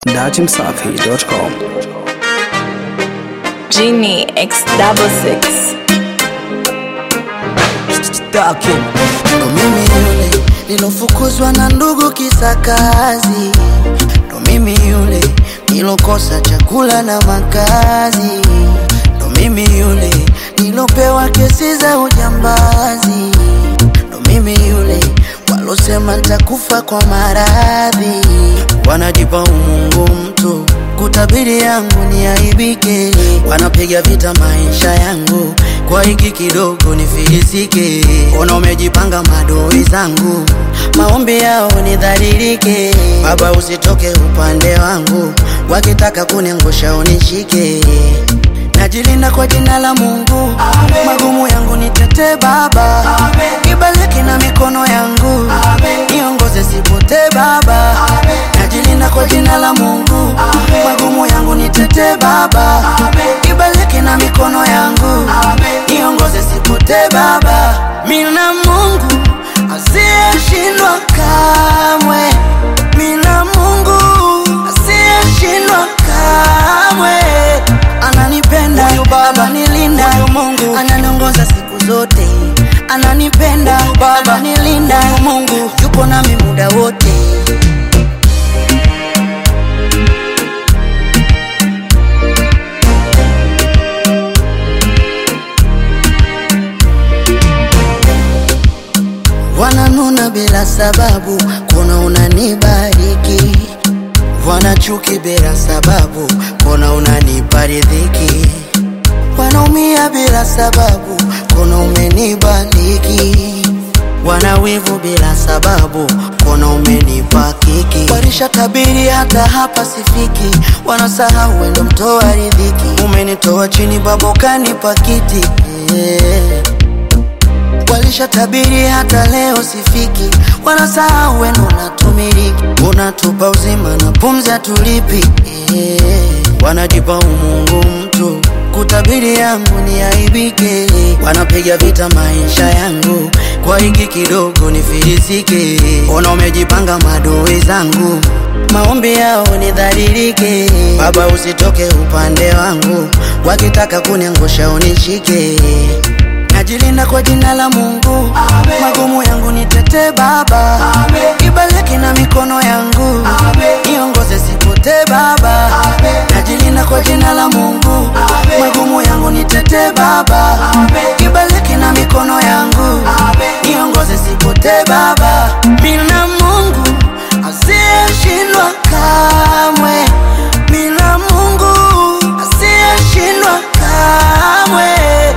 datimsafi.com. Genie X double six. Ndo mimi yule nilofukuzwa na ndugu kisa kazi, ndo mimi yule nilokosa chakula na makazi, ndo mimi yule nilopewa kesi za ujambazi, ndo mimi yule walosema ntakufa kwa maradhi, wanajipa umungu mtu kutabiri yangu ni aibike, wanapiga vita maisha yangu kwa hiki kidogo nifilisike. Ona umejipanga madoi zangu, maombi yao nidhalilike. Baba usitoke upande wangu, wakitaka kuniangusha unishike. Najilinda kwa jina la Mungu, magumu yangu nitete Baba, ibaliki na mikono yangu, niongoze sipotee Baba. Najilinda kwa jina la Mungu, magumu yangu nitete Baba, ibaliki na mikono yangu, niongoze sipotee Baba. Mina Mungu asiyeshindwa kamwe, mina Mungu asiyeshindwa kamwe ananipenda ananilinda Mungu ananiongoza siku zote ananipenda Baba ananilinda Mungu yupo nami muda wote wananuna bila sababu kuna unanibariki wanachuki bila sababu kuna unanipa riziki wanaumia bila sababu kuna umenibariki wanawivu bila sababu kuna umenipa kiki warisha tabiri hata hapa sifiki wanasahau wendo mtoa riziki umenitoa chini babokani pakiti yeah. Walisha tabiri hata leo sifiki, wanasahau wenu unatumiliki, unatupa uzima na pumzi hatulipi yeah. Wanajipa umungu mtu kutabiri yangu ni aibike, wanapiga vita maisha yangu kwa hiki kidogo nifilisike. Ona umejipanga madui zangu, maombi yao nidhalilike. Baba usitoke upande wangu, wakitaka kuniangusha unishike najilinda kwa jina la Mungu, magumu yangu nitete Baba, ibaliki na mikono yangu, niongoze sipotee Baba, najilinda kwa jina la Mungu, magumu yangu nitete Baba, ibaliki na mikono yangu, niongoze sipotee Baba, mina Mungu asiyeshindwa kamwe, mina Mungu asiyeshindwa kamwe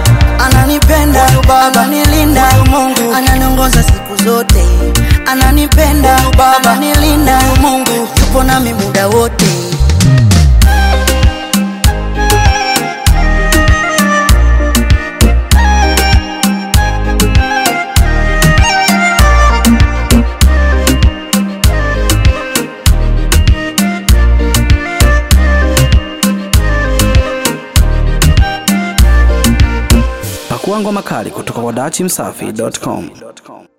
ananipenda Baba nilinda Mungu ananiongoza siku zote ananipenda Baba nilinda Mungu yupo nami muda wote Pakua ngoma kali kutoka kwa datimsafi.com.